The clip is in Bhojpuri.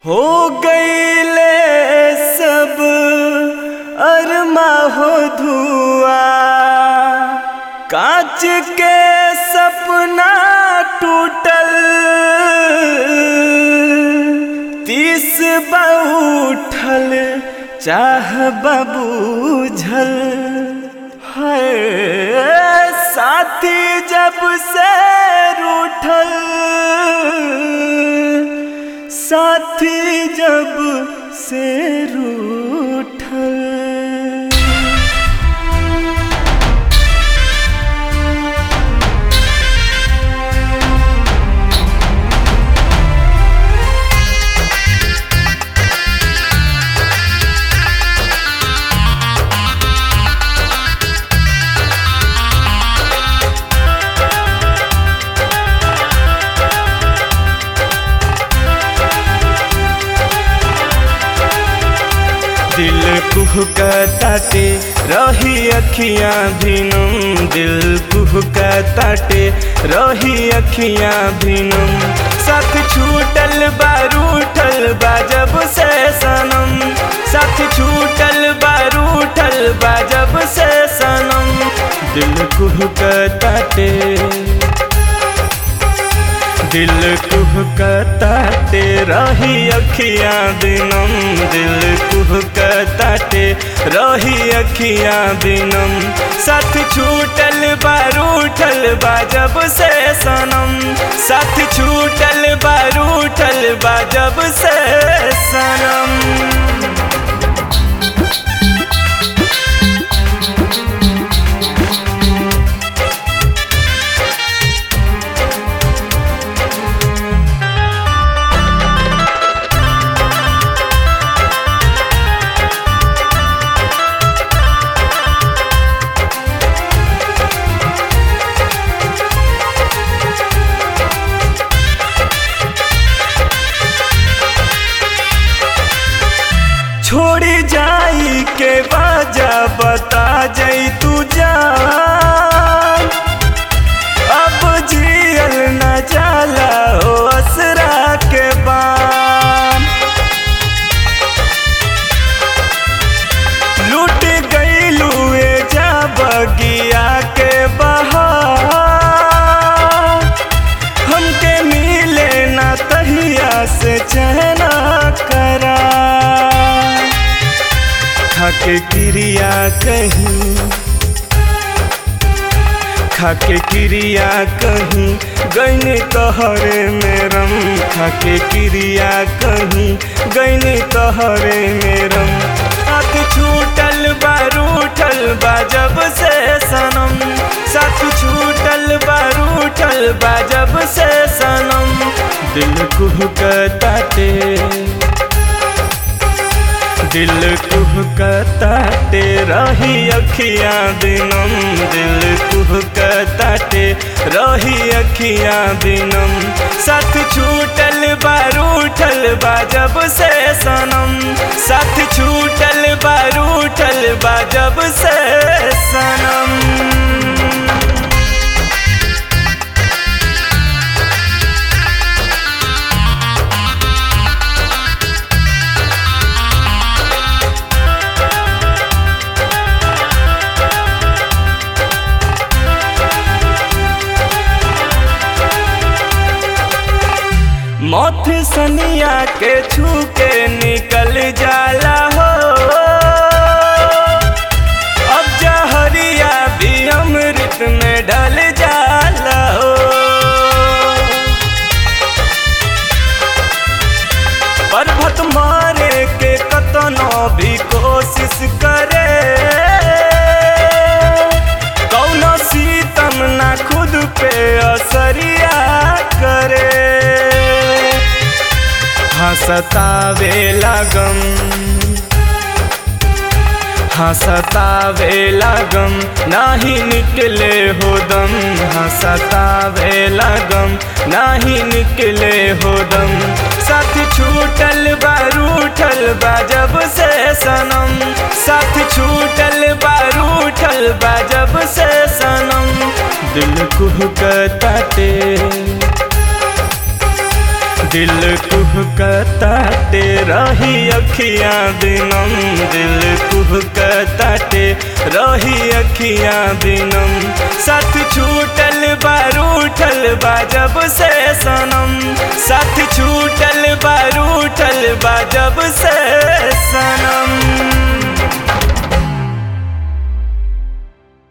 हो गईले सब अरमा हो धुआ कांच के सपना टूटल तीस बउठल चाह बबूझल है साथी जब से रूठल साथी जब से रूठल दिल कुहकताटे रही अखियां भिनम दिल कुहकताटे रही अखियां भिनम साथ छूटल बारूठल बाजब से सनम साथ छूटल बारूठल बाजब से सनम दिल कुहकताटे दिल कुहकताटे रही अखियां दिनम दिल कुहकताटे रही अखियां दिनम साथ छूटल बारूठल बाजब से सनम साथ छूटल बारूठल बाजब से सनम छोड़ी जाई के बाजा बता जाई तू जान अब जियल न जाला हो असरा के बान लूट गईलू ए जा बगिया के बहार हमके मिले ना तहिया से चहना करा खाके क्रिया कहीं खाके क्रिया कहीं गईने तहरे मेरम खाके क्रिया कहीं गईने तहरे मेरम हाथ छूटल बारूठल बाजब से सनम साथ छूटल बारूठल बाजब से सनम दिल कुहकताटे दिल कुहकताटे रही अखियां दिनम दिल कुहकताटे रही अखियां दिनम साथ छूटल बारूठल बाजब से सनम साथ छूटल बारूठल बाजब से सनम मौत सनिया के छू के निकल जाला हो अब जहरिया भी अमृत में ढल जाला हो पर्वत मारे के कतनो भी कोशिश करे कौनो सीतम ना खुद पे असरिया करे हंसतावे लगम हंसतावे लगम नाही निकले हो दम हंसतावे लगम नाही निकले हो दम साथ छूटल बारूठल बाजब से सनम साथ छूटल बारूठल बाजब से सनम दिल कुहकताटे दिल कुहकताटे रही अखियां दिनम दिल कुहकताटे रही अखियां दिनम साथ छूटल बारूठल बा जब से सनम साथ छूटल बारूठल बा जब से सनम